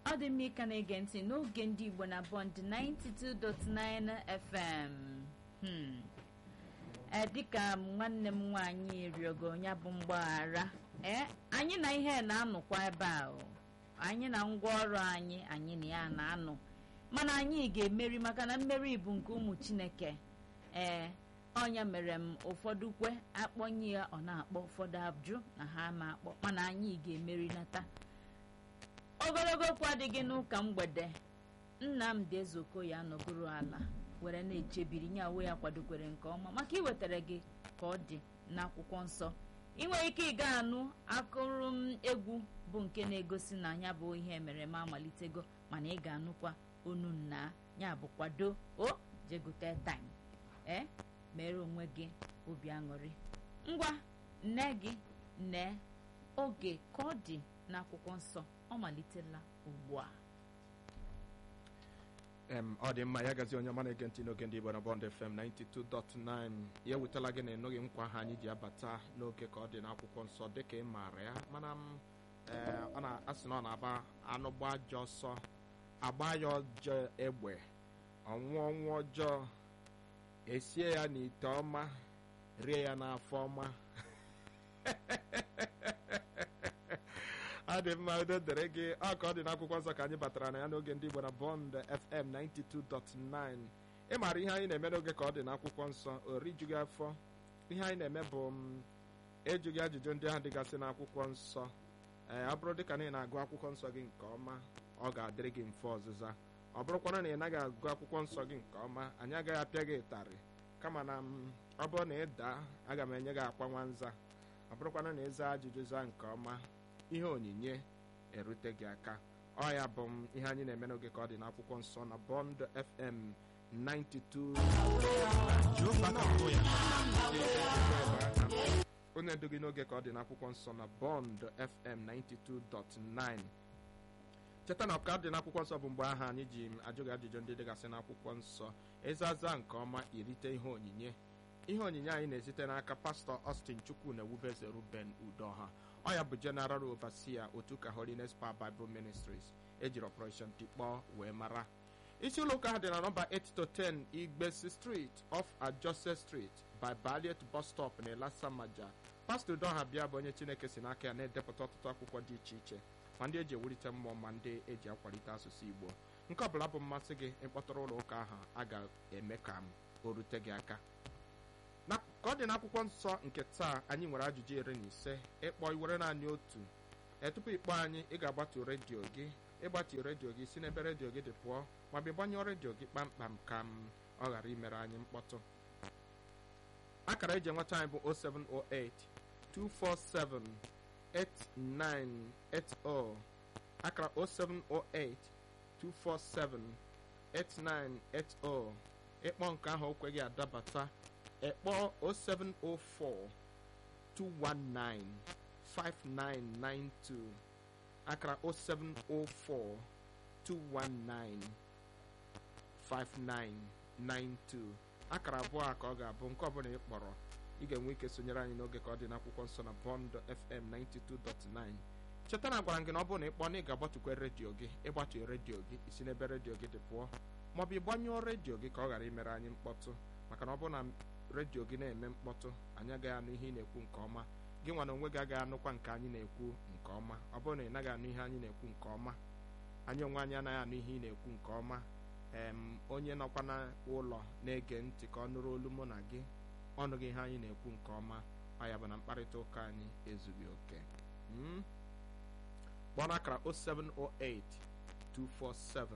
ọ dị mma ịka na-ege ntị n'oge ndị igbo na bond 92.9 fm hmm. ee dịka nwanne m nwaanyị rịọgo ya bụ mgbaghara ee anyị na ihe na-anọkwa ebe a o. anyị na ngwaọrụ anyị anyị na ya na-anọ mana anyị ga-emeri maka na mmeri bụ nke ụmụ chineke ee ọnya mere m ụfọdụ kwe akpọnye ya ọ na-akpọ ụfọdụ ajụ na ha ma akpọ mana anyị ga-emeri nata ogologo okwu adịghị n'ụka mgbede nnamdị ezoko ya nọgoro ala were na-echebiri nye awe ya kwadokwere nke ọma maka iwetara gị ka ọ dị n'akwụkwọ nsọ ị nwere ike ịga anụ akụrụ m egwu bụ nke na-egosi na ya bụ ihe mere ma amalitego mana ị ga-anụkwa onu nna ya bụ kwado o jegote time ee mere onwe gị obi aṅụrị ngwa nne gị nne oge ka ọ dị n'akwụkwọ nsọ ọ malitela ugbu a em ọ dị mma ya gazi onye ọma na-ege ntị n'oge ndị Igbo na Bond FM 92.9 ya ewetala gị na enweghị nkwa ha anyị ji abata n'oge ka ọ dị n'akwụkwọ nsọ dịka ị maara ya mana m ee ọ na-asị na ọ na-aba anụ gba ajọ ọsọ agba ya ọjọọ egbe ọnwụ ọnwụ ọjọọ esie ya n'ite ọma rie ya n'afọ ọma ọ dị mma udo dere gị ọ ka ọ dị n'akwụkwọ nsọ ka anyị batara na ya n'oge ndị Igbo na Bond FM 92.9 ị maara ihe anyị na-eme n'oge ka ọ dị n'akwụkwọ nsọ orijughị afọ ihe anyị na-eme bụ m ejughị ajụjụ ndị ahụ dịgasị n'akwụkwọ nsọ ee ọ bụrụ dịka na ị na-agụ akwụkwọ nsọ gị nke ọma ọ ga-adịrị gị mfe ọzịza ọ bụrụkwana na ị naghị agụ akwụkwọ nsọ gị nke ọma anyị agaghị apịa gị ịtarị kama na m ọ bụrụ na ị daa aga m enye gị akwa nwanza ọ bụrụkwana na ịza ajụjụ zaa nke ọma ihe onyinye erute gị aka ọ ya bụ m ihe anyị na-eme n'oge ka ọ dị n'akwụkwọ nsọ na Bond FM 92 onye ndu gị n'oge ka ọ dị n'akwụkwọ nsọ na Bond FM 92.9 cheta na ọka dị n'akwụkwọ nsọ bụ mgbe ahụ anyị ji ajụ gị ajụjụ ndị dịgasị n'akwụkwọ nsọ ịzaza nke ọma irite ihe onyinye ihe onyinye anyị na-esite n'aka pastọ Austin Chukwu na ewubeze Ruben Udoha ọ ya bụ General Overseer otu ka Holiness Power Bible Ministries ejiri Operation Tikpọ wee mara isi ụlọ ụka ha dị na nọmba 8 to 10 Igbesi Street off Ajose Street by Balliet bus stop na Elasamaja pastọ Udoha bịa bụ onye Chineke si n'aka ya na-edepụta ọtụtụ akwụkwọ dị iche iche ma ndị eji ewulite mmụọ ma ndị eji akwalite asụsụ Igbo nke ọbụla bụ mmasị gị ịkpọtụrụ ụlọ ụka ahụ a ga-eme ka m o rute gị aka na ka ọ dị n'akwụkwọ nsọ nke taa anyị nwere ajụjụ iri na ise ịkpọ iwere naanị otu ee tupu ịkpọ anyị ị ga-agbatu redio gị ịgbatu redio gị si n'ebe redio gị dị pụọ ma bụ gbanyụọ redio gị kpamkpam ka m ọ ghara imere anyị mkpọtụ akara eji enweta anyị bụ 0708 247 8980 akara 0708 247 8980 ịkpọ nke ahụ okwe gị adabata ekpọ 0704 219 5992 akara 0704 219 5992 akara abụọ a ka ọ ga-abụ nke ọbụla ị kpọrọ ị ga-enwe ike sonyere anyị n'oge ka ọ dị n'akwụkwọ nsọ na Bond FM 92.9 cheta na gwara gị na ọ bụrụ na ị kpọọ na ị ga-agbatukwe redio gị ịgbatu redio gị isi n'ebe redio gị dị pụọ maọbụ ịgbanyụọ redio gị ka ọ ghara imere anyị mkpọtụ maka na ọ bụrụ na redio gị na-eme mkpọtụ anyị agaghị anụ ihe ị na-ekwu nke ọma gị nwa na onwe gị agaghị anụkwa nke anyị na-ekwu nke ọma ọ bụrụ na ị naghị anụ ihe anyị na-ekwu nke ọma anyị onwe anyị anaghị anụ ihe ị na-ekwu nke ọma em onye nọkwa n'ụlọ na-ege ntị ka ọ nụrụ olu mụ na gị ọnụghị ihe anyị na-ekwu nke ọma ọ ya bụ na mkparịta ụka anyị ezughị oke kpọọ n'akara 0708 247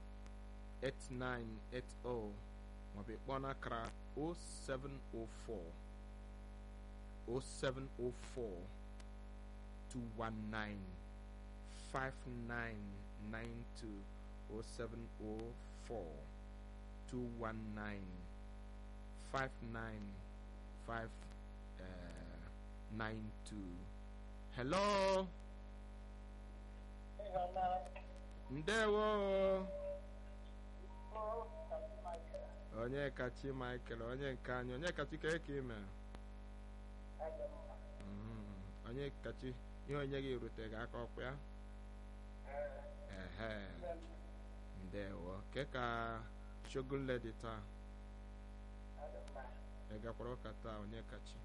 8980 maọbụ ịkpọọ n'akara 0704 0704 219 5992 0704 219 5992 hello ndewo onye kachi michael onye nke anyị onye kachi ka eke ime onye kachi ihe onye gị rute gị aka ọkwa ya ehe ndewo ke ka shogunle dị taa ị gakwara ụka taa onye kachi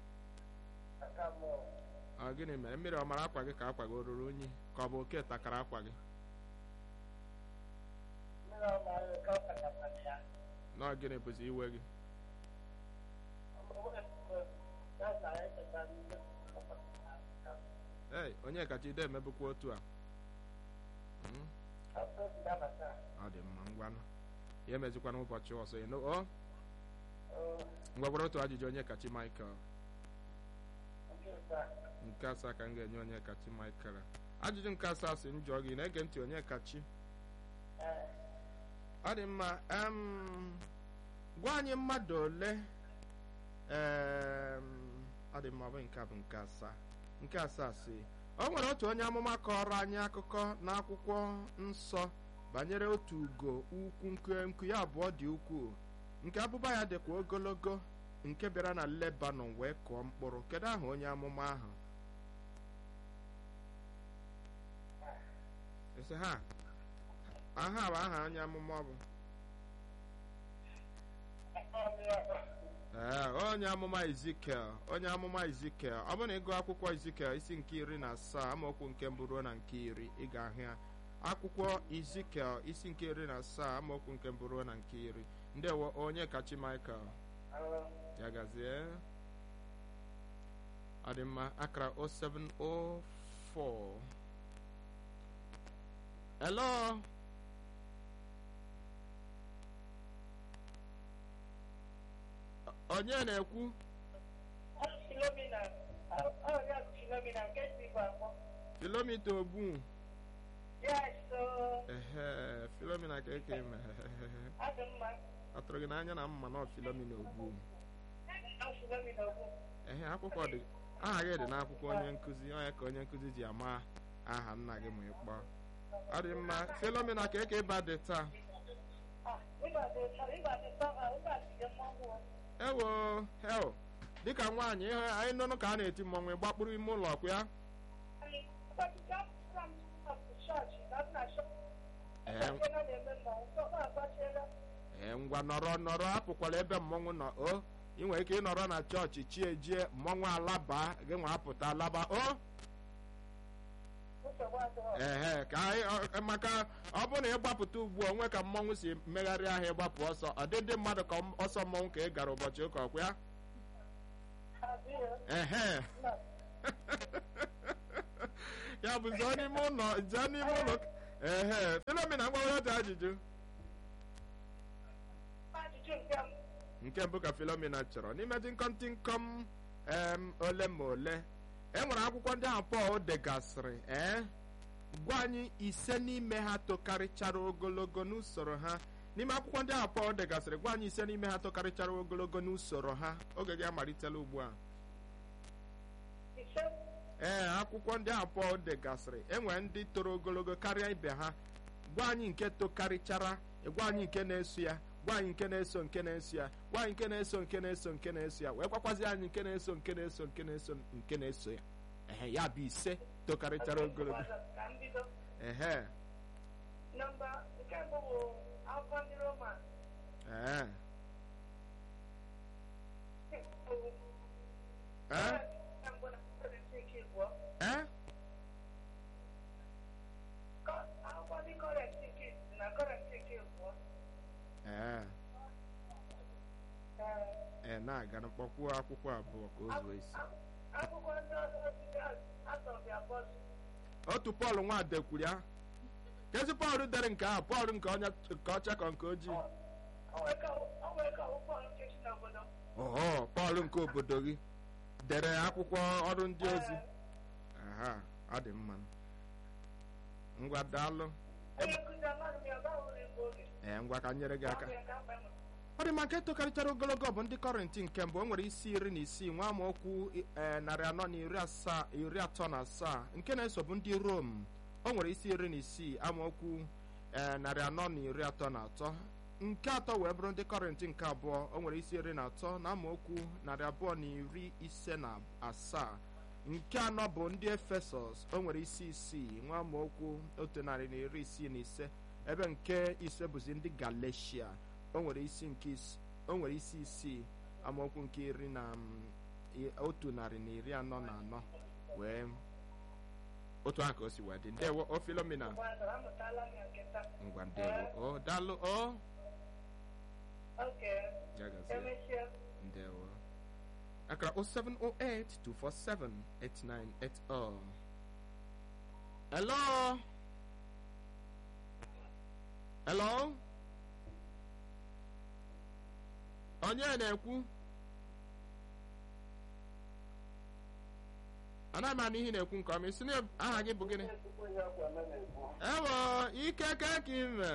ọ gịnị mere mmiri ọ mara akwa gị ka akwa gị o ruru unyi ka ọ bụ oke takara akwa gị nọọ gịnị bụzi iwe gị ei onye kacha ide emebukwa otu a Mm, ọ dị mma ngwanụ ya emezikwana ụbọchị ọzọ ịnụ o ngwa gwara otu ajụjụ onye kachi michael nke asaa ka m ga-enye onye kachi michael ajụjụ nke asaa si m jụọ gị na-ege ntị onye kachi ọ dị mma em, gwa anyị mmadụ ole em, ọ dị mma ọ bụ nke a bụ nke asaa nke asaa si o nwere otu onye amụma kọrọ anyị akụkọ n'akwụkwọ nsọ banyere otu ugo ukwu nke nku ya abụọ dị ukwuu nke abụba ya dịkwa ogologo nke bịara na lebanon wee kụọ mkpụrụ kedu aha onye amụma ahụ esi ha aha bụ aha onye amụma ọ bụ ee onye amụma ezikiel onye amụma ezikiel ọ bụrụ na ịgụ akwụkwọ ezikiel isi nke iri na asaa amaokwu nke mbụ ruo na nke iri ị ga-ahụ ya akwụkwọ ezikiel isi nke iri na asaa amaokwu nke mbụ ruo na nke iri ndewo onye kachi michael ya gazie ọ dị mma akara 0704 hello onye na-ekwu filomita obu ehe filomina ka eke eme atụrụ gị n'anya na mma nọ filomina obu ehe akwụkwọ dị aha gị dị n'akwụkwọ onye nkụzi onye ka onye nkụzi ji ama aha nna gị ma ịkpọ ọ dị mma filomina ka eke ịba dị taa ewo hel dịka nwaanyị ihe anyị nụnụ ka a na-eti mmọnwụ ịgbakpụrụ ime ụlọ kwa ya ee ngwa nọrọ nọrọ apụkwala ebe mmọnwụ nọ o ị nwere ike ịnọrọ na chọọchị chie jie mmọnwụ alaba gị nwa apụta alaba o ehe ka anyị maka ọ bụrụ na ịgbapụta ugbu a onwe ka mmọnwụ si megharị ahịa ịgbapụ ọsọ ọ dị ndị mmadụ ka ọsọ mmọnwụ ka ị gara ụbọchị ụka ọkwa ya ehe ya bụ zọọ n'ime ụlọ zọọ n'ime ụlọ ehe filomina ngwawere otu ajụjụ nke mbụ ka filomina chọrọ n'ime tịnkọmtịnkọm em ole ma ole e nwere akwụkwọ ndị ahụ pọl degasịrị ee gwa anyị ise n'ime ha tokarịchara ogologo n'usoro ha n'ime akwụkwọ ndị ahụ pọl degasịrị gwa anyị ise n'ime ha tokarịchara ogologo n'usoro ha oge gị amalitela ugbu a ee akwụkwọ ndị ahụ pọl degasịrị enwere ndị toro ogologo karịa ibe ha gwa anyị nke tokarịchara gwa anyị nke na-eso ya gwa anyị nke na-eso nke na-eso ya gwa anyị nke na-eso nke na-eso nke na-eso ya wee gwakwazi anyị nke na-eso nke na-eso nke na-eso nke na-eso ya ehe ya bụ ise tokarịchara ogologo ehe ee ee ee ee ee na-aga mkpọkwuo akwụkwọ abụọ ka o zuo isi otu pọl nwade kwuru ya kezi pọl dere nke ahụ pọl nke onye nke ọcha ka nke ojii oho pọl nke obodo gị dere akwụkwọ ọrụ ndị ozi aha ọ dị mma ngwa daalụ ee ngwa ka nyere gị aka ọ dị mma nke tokarịchara ogologo bụ ndị kọrịntị nke mbụ o nwere isi iri na isii nwa amaokwu ee narị anọ na iri asaa iri atọ na asaa nke na-eso bụ ndị rom o nwere isi iri na isii amaokwu ee narị anọ na iri atọ na atọ nke atọ wee bụrụ ndị kọrịntị nke abụọ o nwere isi iri na atọ na amaokwu narị abụọ na iri ise na asaa nke anọ bụ ndị efesọs o nwere isi isii nwa amaokwu otu narị na iri isii na ise ebe nke ise bụzi ndị galatia o nwere isi nke is- o nwere isi isii amaokwu nke iri na mm, i- otu narị na iri anọ na anọ wee otu ahụ ka o si wee dị ndewo o filomena Mmadụ amụtala m ya nkịta. ngwa ndewo o daalụ o Oke, ya gazie emechie. ndewo akara 0708 247 8980 hello hello onye na-ekwu anaghị m anụ ihe ị na-ekwu nke ọma isi na aha gị bụ gịnị ewo ike ka ka ime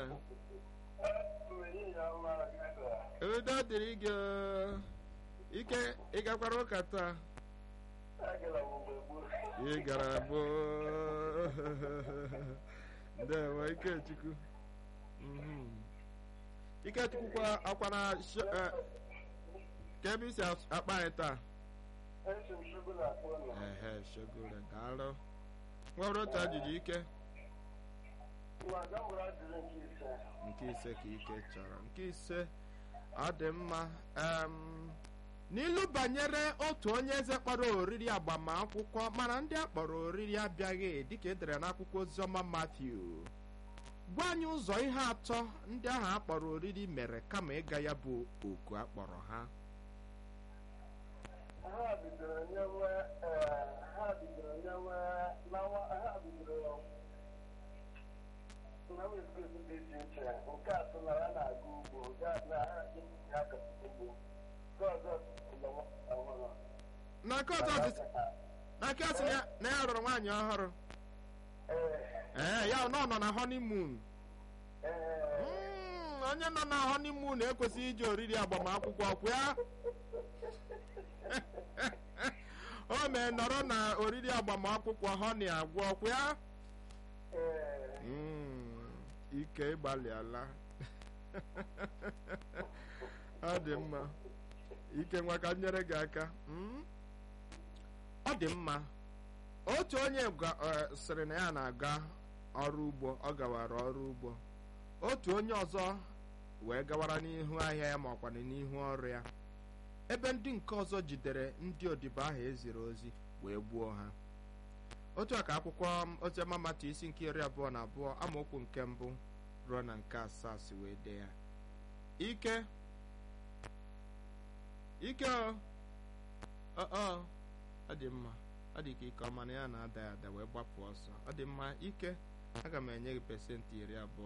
udo dịrị gị o. ike ị gakwara ụka taa ị gara bụ ndewo ikechukwu Mhm. ikechukwu kwa akwa na sho- eh, ka ebe isi as- akpa anyị taa ehe shogore daalụ nwere otu ajụjụ ike nke ise ka ike chọrọ nke ise ọ dị mma em, n'ilu banyere otu onye eze kpọrọ oriri agbamakwụkwọ mana ndị a kpọrọ oriri abịaghị dịka edere n'akwụkwọ oziọma Matthew gwa anyị ụzọ ihe atọ ndị ahụ a kpọrọ oriri mere kama ịga ya bụ oku a kpọrọ ha ha bidoro nyewe eh, ha bidoro nyewe lawa ha bidoro na wezụga dị iche iche nke atọ na ya na-aga ugbo nke atọ na ha ya akọpụta ugbo nke ọzọ bụ na nwata ọhụrụ na nke ọzọ dị- na nke a sị na ya- na ya rụrụ nwaanyị ọhụrụ ee ee ya nọ nọ na honeymoon ee Mm, onye nọ na honeymoon ekwesịghị iji oriri agbamakwụkwọ kwa ya o mee nọrọ na oriri agbamakwụkwọ honey agwọ kwa ya ee Mm, ike ịgbalịala ọ dị mma ike nwa ka m nyere gị aka Mm? ọ dị mma otu onye gwa- eh, sịrị na ya na-aga ọrụ ugbo ọ gawara ọrụ ugbo otu onye ọzọ wee gawara n'ihu ahịa ya ma ọkwana n'ihu ọrụ ya ebe ndị nke ọzọ jidere ndị odibo ahụ eziri ozi wee gbuo ha otu a ka akwụkwọ oziọma matu isi nke iri abụọ na abụọ amaokwu nke mbụ ruo na nke asaa si wee dee ya ike ike o ọ ọ ọ dị mma ọ dị ka ike ọma na ya na-ada ya ada wee gbapụ ọsọ ọ dị mma ike aga m enye gị pesentị iri abụọ